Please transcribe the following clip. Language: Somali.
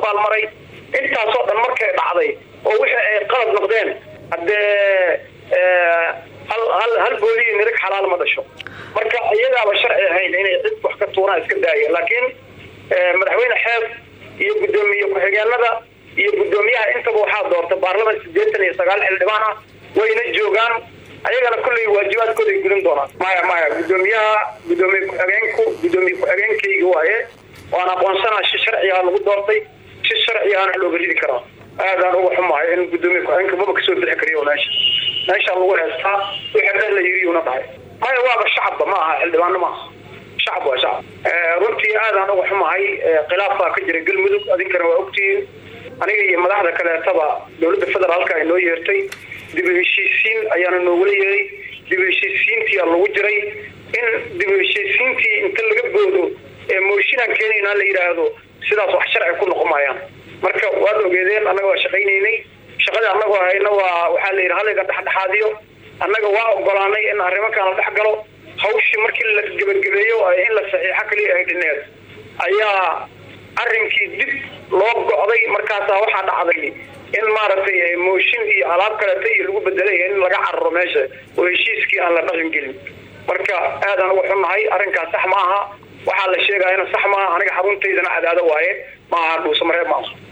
baalmaray intaasoo dhan markay dhacday oo wixii ay qalad noqdeen haddee hal hal hal booliyo mirig xalaal ma dhasho marka iyagaaba sharci ahayn inay cid wax ka tuuraan iska daaya laakiin madaxweyne xeeb iyo guddoomiye ku-xigeenada iyo guddoomiyaha intaba waxaa doorta baarlaman sideetan iyo sagaal xildhibaan ah wayna joogaan ayagana kulley waajibaadkooda ay gudan doonaan maya maya guddoomiyaha guddoomiye ku-xigeenku guddoomiye ku-xigeenkayga waaye waan aqoonsanaa si sharcigaa lagu doortay si sharcigaana looga ridi karaa aadaan uga xumahay in guddoomiye ku-xigeenka maba kasoo bixi kariyo meesha meeshaa lagu heestaa wixii dhan la yiriyuna dhahay maya waaba shacabba ma aha xildhibaano maaha shacab waa shacab runtii aadaan uga xumahay khilaaf baa ka jira galmudug adinkana waa ogtihiin aniga iyo madaxda kaleetaba dowladda federaalka ay noo yeertay dib u heshiisiin ayaana noogula yeeray dib u heshiisiintii lagu jiray in dib u heshiisiintii inta laga boodo ee mooshinaan keenaynaa la yidhaahdo sidaas wax sharci ku noqon maayaan marka waad ogeedeen annaga waa shaqaynaynay shaqadii annagoo hayna waa waxaa la yidhi halayga dhexdhexaadiyo annaga waa ogolaanay in arrimakan la dhex galo hawshii markii la gebagabeeyo in la saxiixo kaliya ay dhineed ayaa arrinkii dib loo go'day markaasaa waxaa dhacday in maaragtay mooshin iyo alaab kaleta iyo lagu bedelay in laga cararo meesha oo heshiiskii aan la dhaqan gelin marka aadaan uga xunnahay arrinkaas sax ma aha waxaa la sheegayana sax maaha aniga xaruntaydana cadaado waaye ma aha dhuusamareeb maaha